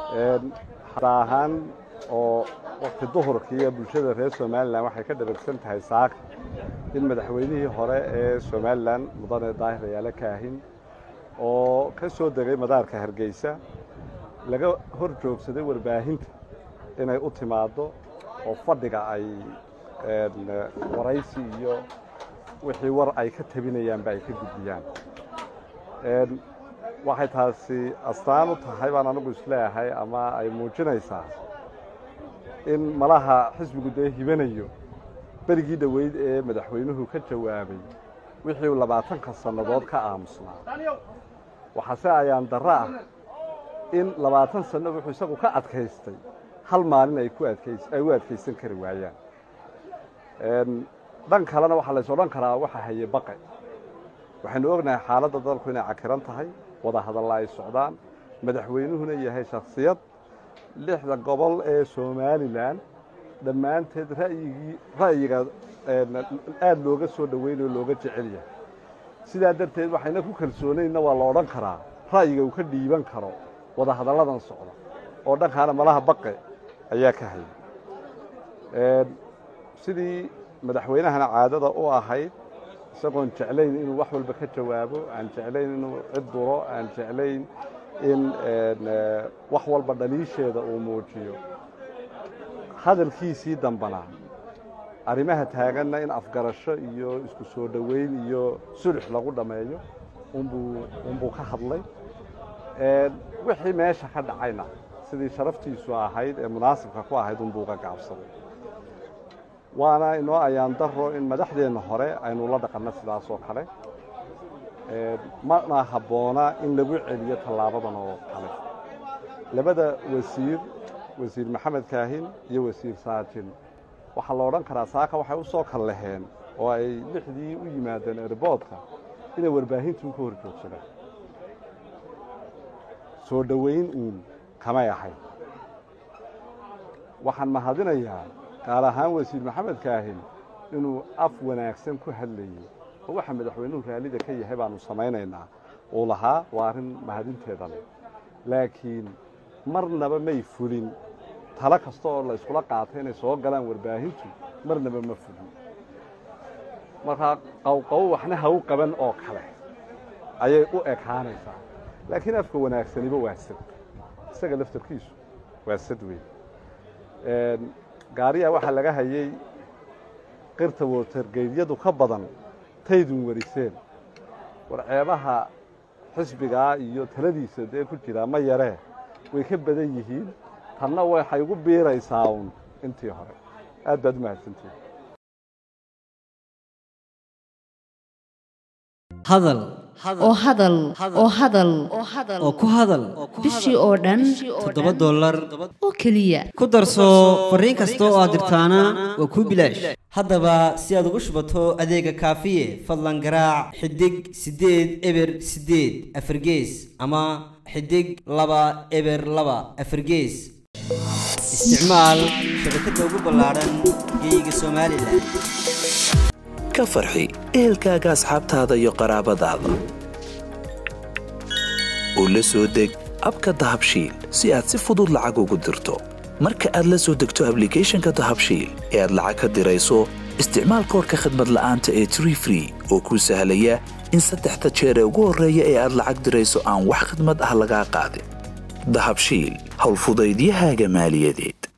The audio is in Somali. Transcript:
hada ahaan oo wakti duhurkiiyo bulshada reer somalilan waxay ka dharagsan tahay saaka in madaxweynihii hore ee somalilan mudane daahir ayaale kaahin oo ka soo degay madaarka hargeysa laga hor joogsaday warbaahinta inay u timaaddo oo fadhiga ay waraysi iyo wixii war ay ka tabinayaanba ay ka gudbiyaan waxay taasi astaan u tahay baan anigu isleeyahay ama ay muujinaysaa in malaha xisbigu dee hibanayo berigii dhoweyd ee madaxweynuhu ka jawaabay wixii uu labaatanka sannadood ka aamusnaa waxaase ayaan darro ah in labaatan sanno wuxuu isagu ka adkaystay hal maalin ay ku adkays ay u adkaysan kari waayaan dhan kalena waxaa lays odhan karaa waxa haye baqe waxaynu ognahay xaaladda dalku inay cakiran tahay wada hadalla ay socdaan madaxweynuhuna yahay shakhsiyad lixda gobol ee somalilan dhammaanteed ra'yigii ra'yiga aada looga soo dhoweynayo looga jecel yahay sidaa darteed waxayna ku kalsoonaynna waa la odhan karaa ra'yiga uu ka dhiiban karo wada hadalladan socda oo dhankaana malaha baqe ayaa ka hayay sidii madaxweynahana caadada u ahayd isagoon jeclayn inuu wax walba ka jawaabo aan jeclayn inuu cid duro aan jeclayn in wax walba dhaliisheeda uu muujiyo hadalkiisii dambana arrimaha taaganna in afgarasho iyo isku soo dhoweyn iyo sulux lagu dhammeeyo unbuu unbuu ka hadlay wixii meesha ka dhacayna sidii sharaftiisu ahayd ee munaasibka ku ahayd unbuu uga gaabsaday waana inoo ayaan daro in madaxdeenna hore aynu la dhaqanno sidaas oo kale mana habboona in lagu celiyo tallaabadan oo kale labada wasiir wasiir maxamed kaahin iyo wasiir saajin waxaa la odhan karaa saaka waxay u soo kal laheen oo ay lixdii u yimaadeen erboodka inay warbaahintu ka hor joogsadaan soo dhoweyn uun kamay ahayn waxaan mahadinayaa gaar ahaan wasiir maxamed kaahin inuu af wanaagsan ku hadlayey oo waxa madaxweynuhu raallida ka yahay baanu samaynaynaa uu lahaa waa arrin mahadinteeda leh laakiin marnaba may fulin talo kasta oo la iskula qaatay inay soo galaan warbaahintu marnaba ma fulin markaa qowqow waxna ha u qaban oo kale ayay u ekaanaysaa laakiin afka wanaagsaniba waa sad isaga laftarkiisu waa sad weyn gaariya waxaa laga hayey qirta wotergeydyadu ka badan taydun wariseen war ceebaha xisbigaa iyo taladiisa dee ku jiraa ma yaree way ka badan yihiin tanna waxay ugu biiraysaa uun intii hore aad baad u mahadsantihin hadal oo hadal oo hadal oo ku hadal bishii oo dhan toddoba dollar oo keliya ku darso fariin kasta oo aad dirtaana waa kuu bilaash haddaba si aad ugu shubato adeega kaafiye fadlan garaac xidig siddeed eber siddeed afargees ama xidig laba eber laba afargees isticmaal shabakadda ugu ballaadhan geyga somalilan ka farxi ehelkaaga asxaabtaada iyo qaraabadaada oo la soo deg abka dahabshiil si aad si fudud lacag ugu dirto marka aad la soo degto ablicathonka dahabshiil ee aad lacag ka dirayso isticmaal koorka khadmad la'aanta ee tree free oo kuu sahlaya in saddexda jeer ee ugu horreeya ee aad lacag dirayso aan wax khidmad ah lagaa qaadin dahabshiil howlfudaydiyahaaga maaliyadeed